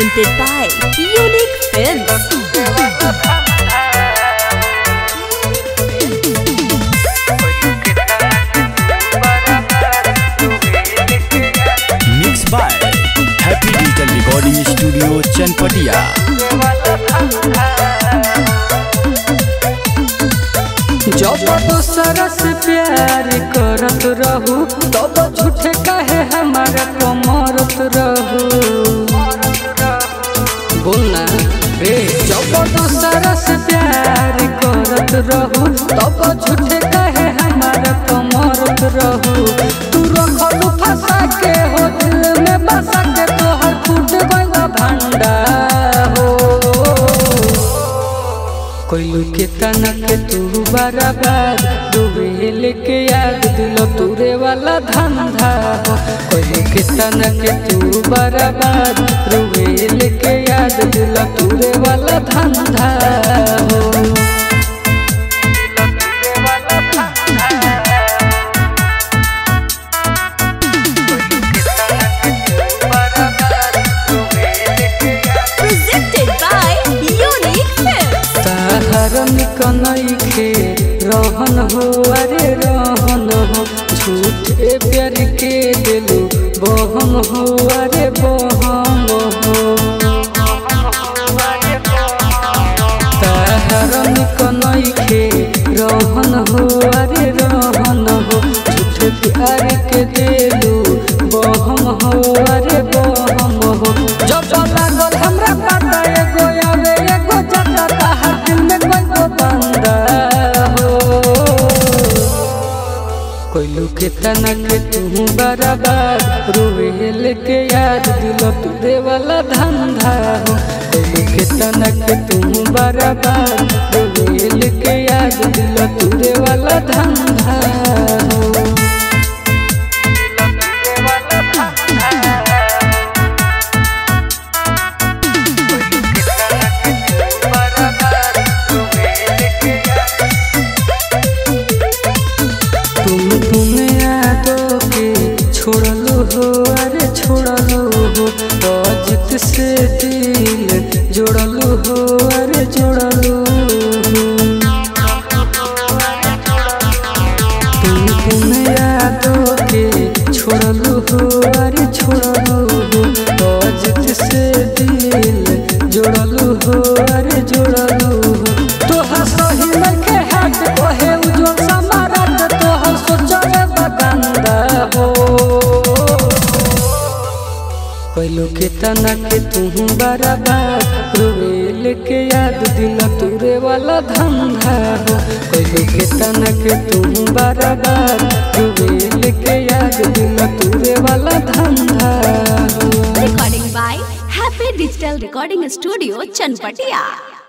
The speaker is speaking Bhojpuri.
presented by Unique Films. Mix by happy digital recording studio Chanpatia जब दूसरा से प्यार करत रहू तब झूठे कहे हमारा कमरत रहू बोलना रे जब दूसरा से प्यार करत रहू तब झूठे कहे हमारा कमरत रहू तू रखलू फंसा के हो दिल में बसा के तोहर फूट गइल भंडा हो कोइलू के तनक तू बराबर डूबेल के याद दिल तुरे वाला धंधा हो कोइलू के तनक तू बराबर डूबेल के याद दिल तुरे वाला धंधा हो Presented by Unique Films. ताहर निकनैखे रहन हो अरे रहन हो झूठे प्यार के दिलू बहम हो अरे बहम हो ताहर निकनैखे रहन हो अरे रहन हो झूठे प्यार के दिलू बहम हो अरे बहम हो जब लागल हमरा पता एगो आवे एगो जाता ताहर दिल में कोई तो बंदा हो कोइलू के तनक तू बराबर रोवेल के याद दिल तुरे वाला धंधा हो कोइलू के तनक तू बराबर रोवेल के याद दिल तुरे वाला धंधा हो तुम तुम यादों के छोड़लो हो अरे छोड़लो हो अजित से दिल जोड़लो हो अरे जोड़लो हो तुम तुम यादों के छोड़लो हो अरे छोड़लो हो अजित से दिल जोड़लो हो अरे जोड़लो हो तोहर सही लगे हाथ कहे उज्जवल समारत तोहर सोचले बगंदा हो कैलो के तना के तू बराबर रोवेल के याद दिल तुरे वाला धंधा हो कैलो के तना के तू बराबर रोवेल के याद दिल तुरे वाला धंधा हो Recording by Happy Digital Recording Studio, Chanpatia.